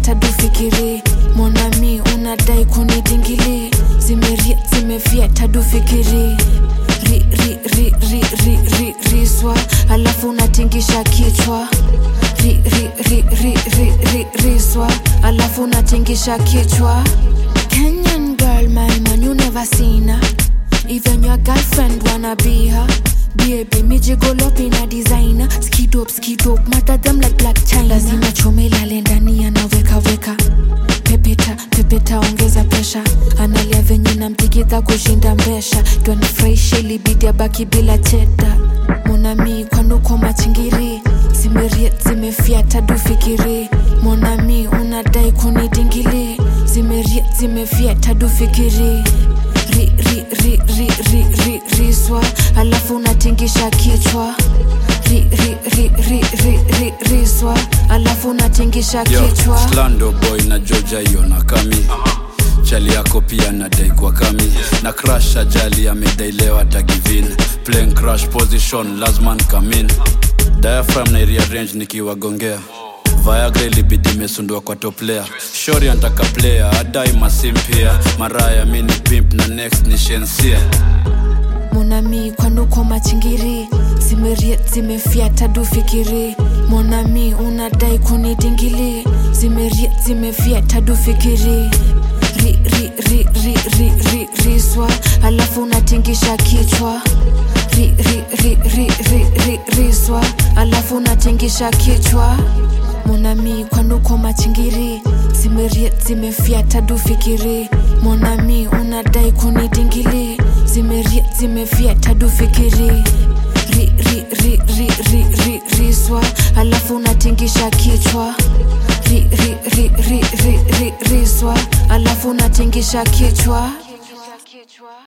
tadu fikiri monami unadai kunidingili zimeria zimefia tadu fikiri ri, ri, ri, ri, ri, ri, riswa alafu unatingisha kichwa ri, ri, ri, ri, ri, ri, riswa alafu unatingisha kichwa Kenyan girl, my man, you never seen her. Even your girlfriend wanna be her. Baby, me jiggle up in a designer. Skid up, skid up, matter them like black china. Lazima chome lale ndani anaweka weka. Pepeta, pepeta, ongeza pesha. Analia venye namtigidha kushinda mbesha. Twanifurahisha ilibidi abaki bila cheta. Monami kwanuko machingiri zimeria zimefia tadu fikiri monami unadai kunidingili zimeria zimefia tadu fikiri ri, ri, ri, ri, ri, ri, riswa alafu unatingisha kichwa ri, ri, ri, ri, ri, ri, riswa alafu unatingisha Yo, kichwa Slando boy na Georgia hiyo na kami chali yako pia nadai kwa kami na crash ajali amedailewa tagivin playing crash position lazman kamin diaphragm na rearrange nikiwagongea Viagra ilibidi imesundua kwa top player shori antaka player adai masim pia maraya mini pimp na next ni shensia monami kwanuko machingiri zimeria zimefia tadu fikiri monami unadai kunidingili zimeria zimefia tadu fikiri ri, ri, ri, ri, ri, ri, riswa alafu unatingisha kichwa ri, ri, ri, ri, ri, ri, riswa alafu unatingisha kichwa monami kwanuko machingiri zimeria zimefia tadu fikiri monami unadai kunidingili zimeria zimefia tadu fikiri ri, ri, ri, ri, ri, ri, riswa alafu unatingisha kichwa ri, ri, ri, ri, ri, ri, riswa alafu unatingisha kichwa